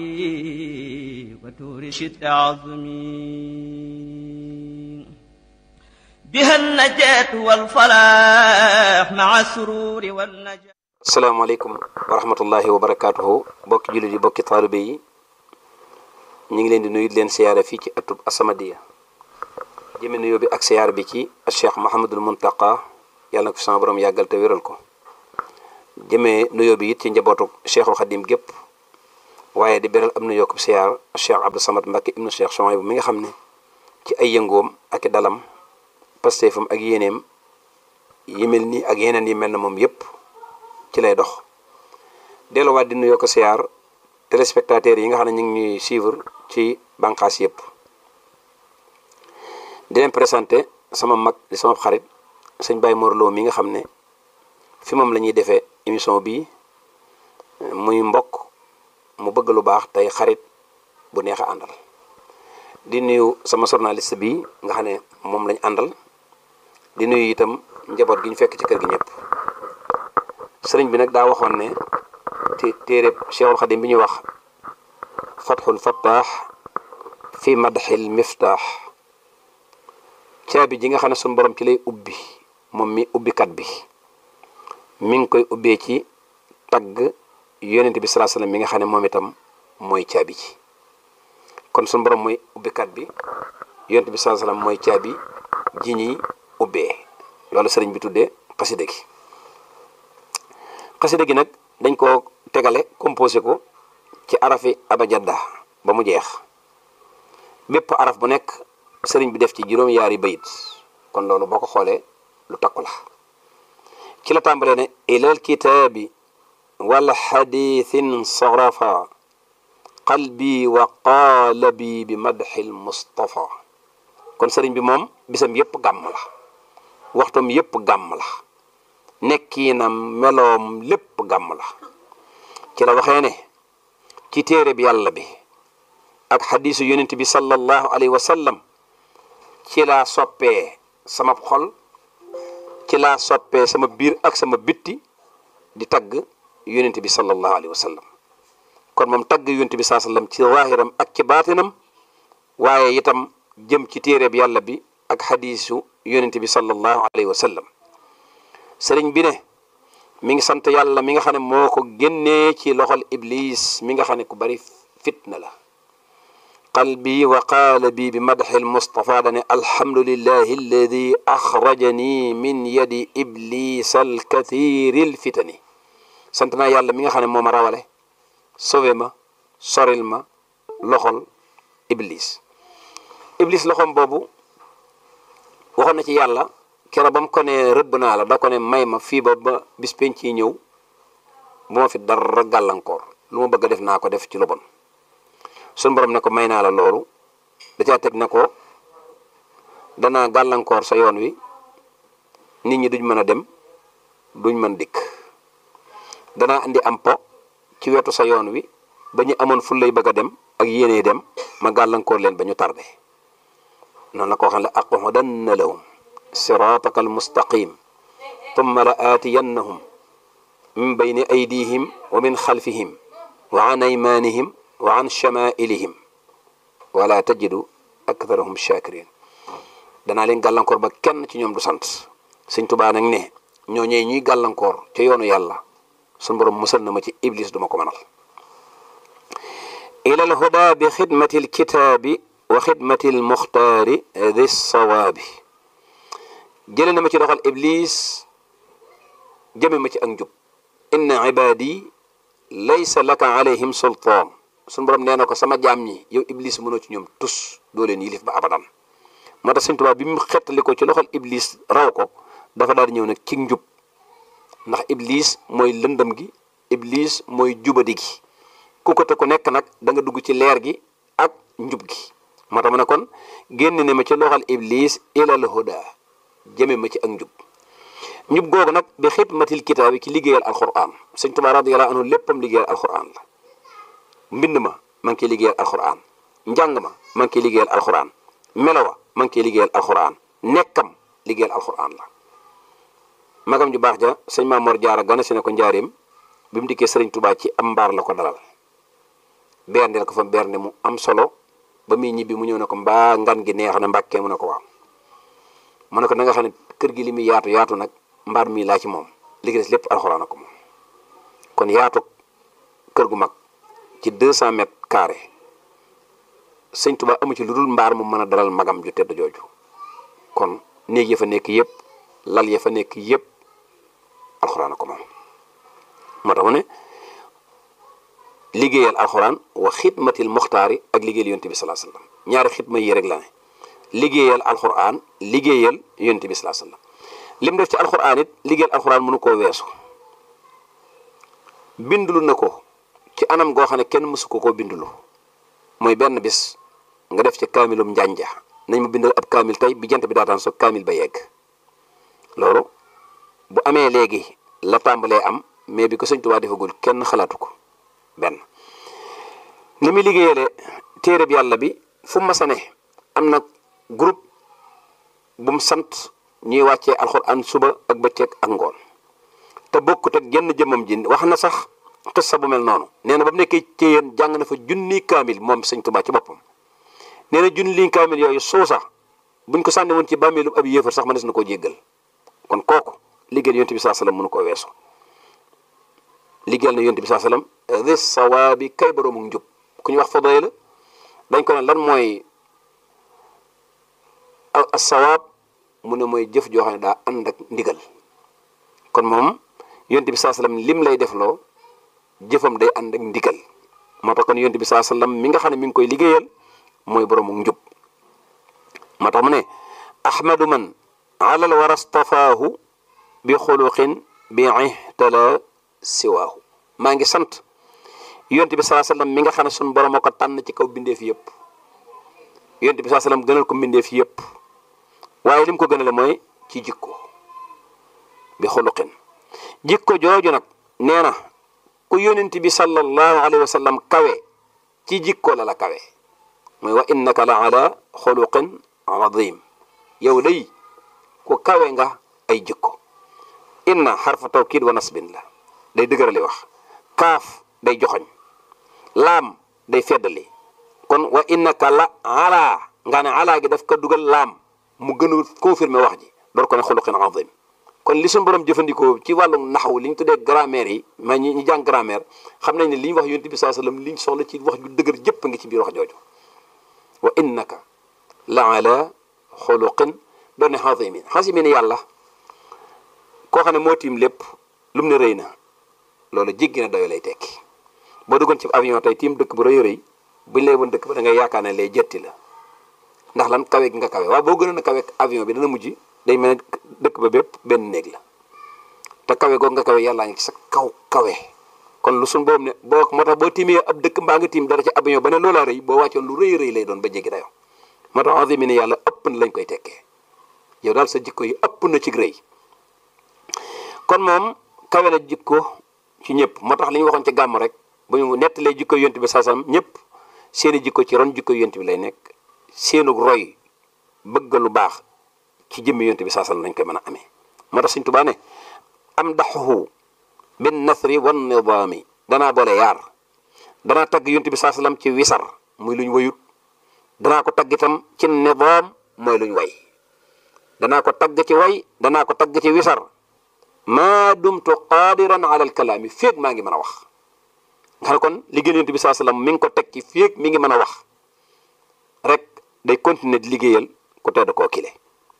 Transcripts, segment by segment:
وتورشد عظمي بها النجاة والفلاح مع السرور والنجاة asalaamaaleykum wa rahmatullahi wa barakaatuhu bokki jullit yi bokki taalibe yi ñu ngi leen di nuyu di leen siyaare fii ci atub As-Samadiyya jëme nuyoo bi ak siyaar bi ci Cheikh Mouhamadul Muntaqa yàlla na ko fi sama borom yàggal te wéral ko jëmee nuyoo bi it ci njabootu Cheikhul Xadim gépp waaye di beral am nuyoo ko siyaar Cheikh Abdou Samad Mbacké ibnu Cheikh Souhaïbou mi nga xam ne ci ay yëngoom ak i dalam pasteefam ak yéeneem yi mel nii ak yeneen yi mel na moom yépp ci lay dox delluwaat di nuyoo ko siyaar téléspectateurs yi nga xam ne ñu ngi ñuy suivre ci bànqaas yëpp di leen présenté sama mag di sama xarit sëñ Baye Mor Lo mi nga xam ne fi moom la ñuy defee émission bii muy mbokk mu bëgg lu baax tey xarit bu neex a àndal di nuyu sama journaliste bi nga xam ne moom lañ àndal di nuyu itam njaboot gi ñu fekk ci kër gi ñëpp sëriñ bi nag daa waxoon ne te téereb Cheikhul Xadim bi ñuy wax fatxul fattaax fi madxil miftaax caabi ji nga xam ne suñu borom ci lay ubbi moom mi ubbikat bi mi ngi koy ubbee ci tagg yonent bi salaa sallam mi nga xam ne moom itam mooy caabi ji kon suñu borom mooy ubbikat bi yonent bi salaa sallam mooy caabi ji ñuy ubbee loolu sëriñ bi tuddee xasida gi xasida gi nag dañ koo tegale composé ko ci arafi abajadda ba mu jeex bépp araf bu nekk sëriñ bi def ci juróom-yaari bayit kon loolu boo ko xoolee lu takku la ci la tàmbalee ne ilal kitaabi wal xadiithin sarafa qalbi wa qaalabi bi madxil mustafa kon sëriñ bi moom bisam yépp gàmm la waxtam yépp gàmm la nekkiinam meloom lépp gàmm la ci la waxee ne ci téere bi yàlla bi ak xadiisu yonent bi sallallahu alayhi wa sallam ci laa soppee sama xol ci laa soppee sama biir ak sama bitti di tagg yonent bi sallallahu alayhi wa sallam kon moom tagg yonent bi saa sallam ci waahiram ak ci baatinam waaye itam jëm ci téere bi yàlla bi ak xadiisu yonent bi sallallahu alayhi wa sallam sëriñ bi ne mi ngi sant yàlla mi nga xam ne moo ko génnee ci loxol iblis mi nga xam ne ku bari fitna la qalbi wa qaalabi bi madxi almustafa dane alhamdulillahi alladi axrajani min yadi iblis alkathiri alfitani sant naa yàlla mi nga xam ne moo ma rawale sauvé ma soril ma loxol iblis iblis loxom boobu waxoon na ci yàlla kera ba mu ko ne rëbb naa la da ko ne may ma fii ba ba bis penc yi ñëw bu ma fi dara gàllankoor lu ma bëgg a def naa ko def ci lu bon suñu borom ne ko may naa la loolu da caa teg ne ko danaa gàllankoor sa yoon wi nit ñi duñ mën a dem duñ mën dikk danaa andi am po ci wetu sa yoon wi ba ñu amoon ful lay bëgg a dem ak yéenee dem ma gàllankoor leen ba ñu tardé noonu la ko waxee la aqudanna lahum siraataka almustaqim tumma la aatiyannahum min bayni aydihim wa min xalfihim wa an aymanihim wa an chamailihim wala tajidu aktharahum shakirin danaa leen gàllankoor ba kenn ci ñoom du sant sëñ Tuubaa nag ne ñooñee ñuy gàllankoor ca yoonu yàlla suñ borom musal na ma ci iblis duma ko mënal ila al huda bi xidmati al kitaabi wa xidmati al muxtaari di sawaabi jële na ma ci doxal iblis jëme ma ci ak njub inna ibadi laysa laka alayhim sultaan suñu borom nee na ko sama jaam ñi yow iblis mënoo ci ñoom tus doo leen yilif ba abadan moo tax Sëñ Tuubaa bi mu xettali ko ci loxol iblis raw ko dafa daal di ñëw nag ci njub ndax iblis mooy lëndëm gi iblis mooy jubadi gi ku ko te ku nekk nag da nga dugg ci leer gi ak njub gi moo tax mu ne kon génn ne ma ci loxol iblis ilal huda jëme ma ci ak njub njub googu nag bi xidmatil kitaabi ci liggéeyal alquran sëñ Tuubaa radiyallaahu anhu léppam liggéeyal alquran la mbind ma ma ngi koy liggéeyal alquran njàng ma ma ngi koy liggéeyal alquran melo wa ma ngi koy liggéeyal alquran nekkam liggéeyal alquran la magam ju baax ja sëñ Maamoor Jaara gane si ne ko njaareem bi mu dikkee sëriñ Tuubaa ci am mbaar la ko dalal berndeel ko fa bernde mu am solo ba muy ñibbi mu ñëw ne ko mbaa ngan gi neex na mbàkkee mu ne ko waaw mu ne ko na nga xam ne kër gi li muy yaatu yaatu nag mbaar mii laa ci moom li des lépp alxuraan ko moom kon yaatu kër gu mag ci 200 mètres carrés sëñ Tuba amu ci lu dul mbaar mu mën a dalal magam ju tedd jooju kon néeg ya fa nekk yëpp lal ya fa nekk yëpp alxuraan ko moom moo tax mu ne liggéeyal alxuraan wa xidmatil muxtaari ak liggéeyal yonte bi salaa sallam ñaari xidma yi rek la ne liggéeyal alxuraan liggéeyal yonte bi salaa sallam lim def ci alxuraan it liggéeyal alxuraan mënu koo weesu bindulu na ko ci anam goo xam ne kenn mësu ko koo bindulu mooy benn bis nga def ci kaamilum njànja nañ ma bindal ab kaamil tey bi jant bi daataan so kaamil ba yegg loolu bu amee léegi la tàmbalee am mais bi ko sëñ Tuubaa defagul kenn xalaatu ko benn ni muy liggéeyale téere bi yàlla bi fu mu masa ne am na groupe bu mu sant ñuy wàccee alxuraan suba ak bëccëg ak ngoon te bokkut ak jenn jëmmam ji wax na sax xissa bu mel noonu nee na ba mu nekkee ci yéen jàng na fa junni kaamil moom sëñ Tuubaa ci boppam nee na junni kaamil yooyu suusa buñ ko sànni woon ci bàmmeelu ab yéefar sax mënees na koo jéggal kon kooku liggéeyal yonte bi saa sallam mënu koo weesu liggéeyal na yonte bi saa sallam di sawaabi kay boroomu njub ku ñu wax fadayla dañ ko ne lan mooy sawaab mu ne mooy jëf joo xam ne daa ànd ak ndigal kon moom yonte bi saa sallam lim lay defloo jëfam day ànd ak ndigal moo tax kon yonte bi saa sallam mi nga xam ne mi ngi koy liggéeyal mooy boroomu njub moo tax mu ne ahmadu man alal wara stafaahu bi xuluqin bi ihtala siwaahu maa ngi sant yonte bi saa sallam mi nga xam ne sun borom a ko tànn ci kaw bindeef yëpp yonte bi saa sallam gënal ko bindeef yëpp waaye lim ko gënale mooy ci jikko bi xuluqin jikko jooju nag nee na ku yonent bi sallallahu alayhi wa sallam kawe ci jikko la la kawe mooy wa innaka la ala xuluqin azim yow day ku kawe nga ay jikko inna xarfa tawkid wa nasbin la day dëgërali wax kaaf day joxoñ laam day feddali kon wa innaka la ala nga ne ala gi daf ko dugal laam mu gën a confirmer wax ji door ko ne xuluqin azim kon li suñu borom jëfandikoo ci wàllu naxwu li ñu tuddee grammaire yi ma ñi ñu jàng grammaire xam nañ ne li ñu wax yonent bi saa sallam li ñu soxla ci wax ju dëgër jëpp ngi ci biir wax jooju wa innaka la ala xuluqin doon ne xaasimin xaasimin yàlla koo xam ne moo tiim lépp lu mu ne rëy na loolu jéggi na doyo lay tekki boo duggoon ci avion tey tiim dëkk bu rëy rëy buñ lay woon dëkk ba da ngay yaakaar ne lay jetti la ndax lan kawe gi nga kawe waaw boo gënoon a kawe avion bi dana mujj day mel ne dëkk ba bépp benn néeg la te kawe googu nga kawe yàllaa ngi ci sa kaw kawe kon lu suñ boobu ne boo moo tax boo tiimee ab dëkk mbaa nga tiim dara ci avion ba ne loolaa rëy boo wàccoon lu rëy rëy lay doon ba jéggi dayo moo tax azimi ne yàlla ëpp na lañ koy tekkee yow daal sa jikko yi ëpp na ci rëy kon moom kawe na jikko ci ñëpp moo tax li ñu waxoon ci gàmm rek bu ñu nettalee jikko yonent bi saasam ñëpp seeni jikko ci ron jikko yonent bi lay nekk seenu roy bëgg lu baax ci jëmmi yonent bi saasam lañ koy mën a amee moo tax Sëñ Tuubaa ne am daxuhu bin nasri wan nidaami danaa boole yaar danaa tagg yonent bi saasalam ci wisar muy luñ wayut danaa ko tagg itam ci nidaam mooy luñ way danaa ko tagg ci way danaa ko tagg ci wisar maa dumtu qaadiran ala al kalaami féeg maa ngi mën a wax nga xam ne kon liggéey yonent bi saa sallam mi ngi ko teg ci féeg mi ngi mën a wax rek day continuer di liggéeyal ku tedd koo kile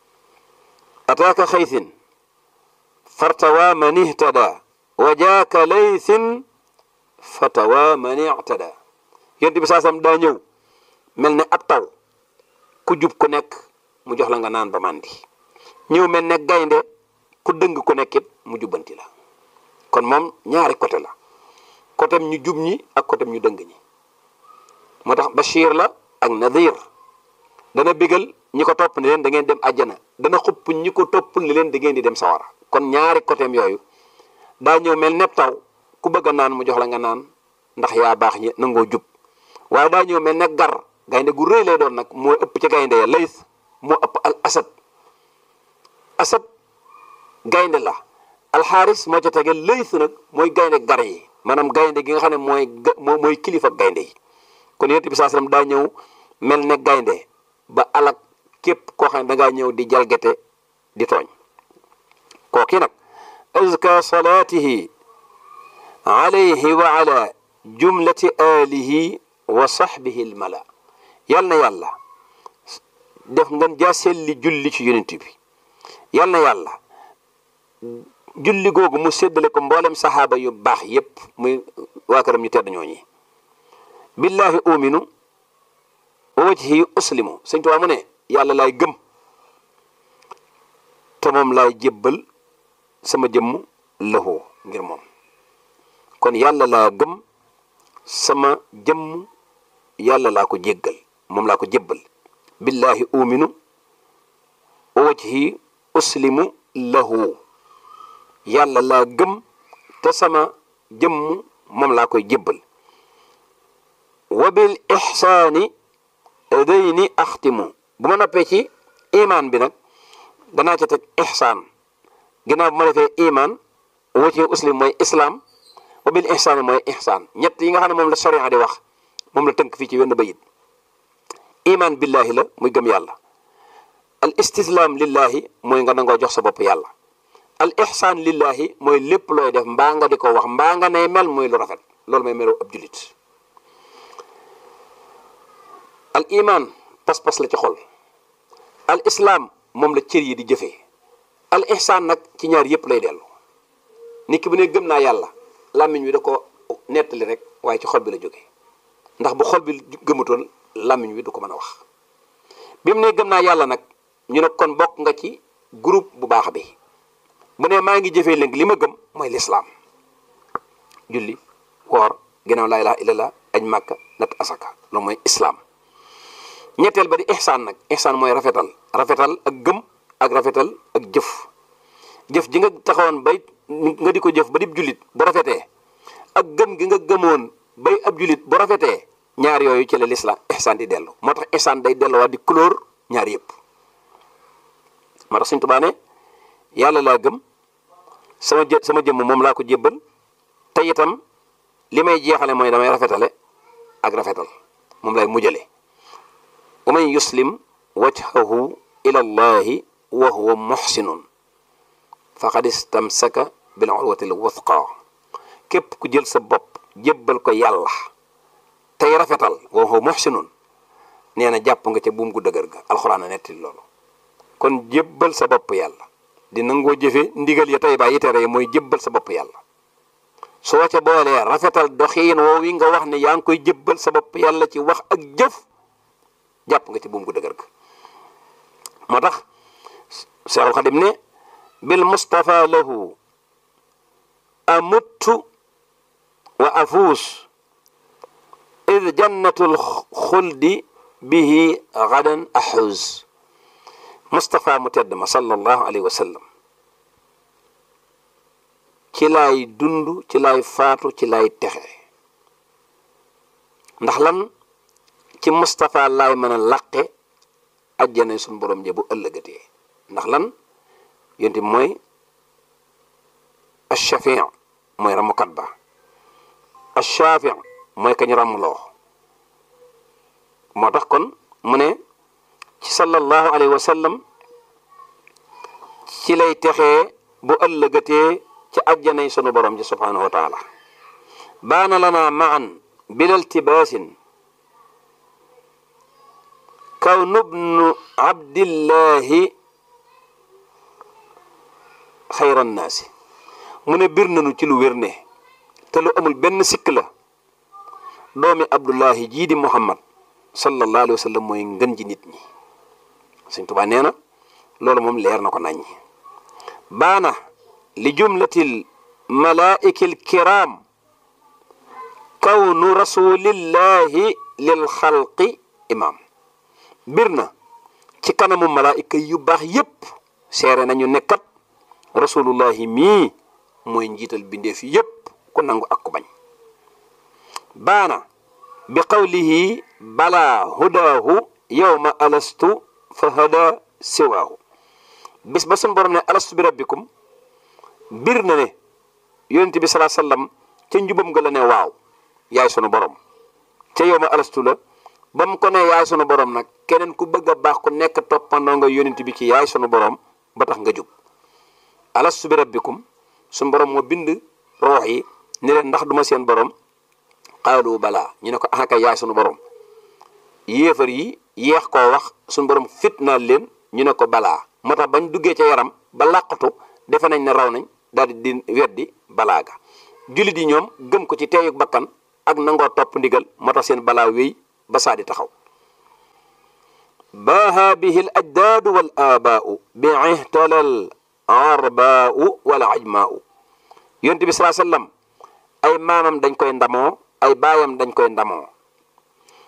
ataaka xaysin fartawa man ihtada wa jaaka laysin fatawa man ictada yonent bi saa sallam daa ñëw mel ne ab taw ku jub ku nekk mu jox la nga naan ba màndi ñëw mel ne gaynde ku dëng ku nekkit mu jubbanti la kon moom ñaari côté la côté ñu jub ñi ak côté ñu dëng ñi moo tax Bachir la ak Nadir dana bégal ñi ko topp ne leen da ngeen dem àjjana dana xupp ñi ko topp ne leen da ngeen di dem sawara kon ñaari côté yooyu daa ñëw mel nepp taw ku bëgg a naan mu jox la nga naan ndax yaa baax ñi nangoo jub waaye daa ñëw mel ne gar gaynde gu rëy lay doon nag moo ëpp ci gaynde ya lays moo ëpp al asad asad gaynde la alxaaris moo ca tege lëys nag mooy gaynde gar yi maanaam gaynde gi nga xam ne mooy mooy kilifa gaynde yi kon yonent bi saa sallam daa ñëw mel ne gaynde ba alak képp koo xam ne dangaa ñëw di jalgate di tooñ kooki nag azka salaatihi alayhi wa ala jumlati alihi wa sahbihi almala yal na yàlla def ngeen jaaseel li julli ci yonent bi yal na yàlla julli googu mu séddale ko mboolem saxaaba yu baax yépp muy waa këram ñu tedd ñooñi billahi uminu wa wajhi uslimu sëñ Tuubaa mu ne yàlla laay gëm te moom laay jébbal sama jëmm lëxoo ngir moom kon yàlla laa gëm sama jëmm yàlla laa ko jéggal moom laa ko jébbal billahi uminu wa wajhi uslimu lahu yàlla laa gëm te sama jëmm moom laa koy jébbal wa bil ixsaani dayni axtimu bu ma noppee ci imaan bi nag danaa ca teg ixsaan ginnaaw bu ma defee imaan wacci uslim mooy islaam wa bil ixsaani mooy ixsaan ñett yi nga xam ne moom la sharia di wax moom la tënk fii ci wenn bayit imaan billahi la muy gëm yàlla al istislaam lillahi mooy nga nangoo jox sa bopp yàlla al ixsaan lillahi mooy lépp looy def mbaa nga di ko wax mbaa nga nay mel muy lu rafet loolu mooy melu ab julit al iman pas-pas la ci xol al islaam moom la cër yi di jëfee al ihsaan nag ci ñaar yëpp lay dellu nit ki bu ne gëm naa yàlla làmmiñ wi da ko nettali rek waaye ci xol bi la jógee ndax bu xol bi gëmutoon làmmiñ wi du ko mën a wax bi mu ne gëm naa yàlla nag ñu ne kon bokk nga ci groupe bu baax bi bu ne maa ngi jëfee léegi li ma gëm mooy lislaam julli woor ginnaaw laa ilaha illallah aj màkka nat asaka loolu mooy islaam ñetteel ba di ihsaan nag ihsaan mooy rafetal rafetal ak gëm ak rafetal ak jëf jëf ji nga taxawoon bay nga di ko jëf ba di jullit bu rafetee ak gëm gi nga gëmoon bay ab jullit bu rafetee ñaar yooyu ci la lislaam ihsaan di dellu moo tax ihsaan day delluwaat di couleur ñaar yëpp moo tax Sëñ Tuubaa ne yàlla laa gëm sama jë sama jëmm moom laa ko jébbal te itam li may jeexale mooy damay rafetale ak rafetal moom lay mujjale wa man yuslim wajhahu ila allahi wa huwa muhsinun faqad istamsaka bil urwati l wuthqa képp ku jël sa bopp jébbal ko yàlla tey rafetal wa huwa muhsinun nee na jàpp nga ca buum gu dëgër ga alxuraan a nettali loolu kon jébbal sa bopp yàlla di nangoo jëfe ndigal ya tey bàyyi tere mooy jébbal sa bopp yàlla soo ca boolee rafetal doxiin woo wi nga wax ne yaa ngi koy jébbal sa bopp yàlla ci wax ak jëf jàpp nga ci buum gu dëgër ga moo tax Seexul Xadim ne bil Mustafa lahu amuttu wa afuus id jannatul xuldi bihi gadan axuus Mustafa mu tedd ma sallallahu alayhi wa sallam ci laay dund ci laay faatu ci laay texe ndax lan ci Mustafa laay mën a laqe ajjana suñu borom ja bu ëllëgatee ndax lan yonti mooy ash-shafi' mooy ramukat ba ash-shafi' mooy kañu ramuloo moo tax kon mu ne ci sallallahu alayhi wa sallam ci lay texee bu ëllëgatee ci ajjanay sunu borom ji subhanahu wa taala baana lana maan bila iltibaasin kaw nubnu abdillahi xayran naasi mu ne bir nañu ci lu wér ne te lu amul benn sikk la doomi abdullahi jii di muhammad sallallahu alayhi wa sallam mooy ngën ji nit ñi Sëñ Tuubaa nee na loolu moom leer na ko naññi baana li jumlatil malaa'ikil kiram kawnu rasulillahi lil xalqi imam bir na ci kanamu malaayika yu baax yépp seere nañu nekkat rasulullahi mii mooy njiital bindeef yépp ku nangu ak ku bañ baana bi qawlihi bala hudaahu yawma alastu fa hada siwaahu bis ba sun borom ne alastu bi rabbikum bir na ne yonent bi salaa sallam ca njubam nga la ne waaw yaay sunu borom ca yow ma alastu la ba mu ko ne yaay sunu borom nag keneen ku bëgg a baax ku nekk toppandoo nga yonent bi ci yaay sunu borom ba tax nga jub alastu bi rabbikum sunu borom moo bind roox yi ni leen ndax duma seen borom xaalu balaa ñu ne ko ah kay yaay sunu borom yéefar yi yeex koo wax sunu borom fitnaal leen ñu ne ko balaa moo tax bañ duggee ca yaram ba làqatu defe nañ ne raw nañ daal di di weddi balaa ga jullit yi ñoom gëm ko ci teeyug bakkan ak nangoo topp ndigal moo tax seen balaa wéy ba saa di taxaw baaha bihi l ajdaadu wal aabaau bi ihtalal arbaau wala ajmaau yonent bi salaa sallam ay maamam dañ koy ndamoo ay baayam dañ koy ndamoo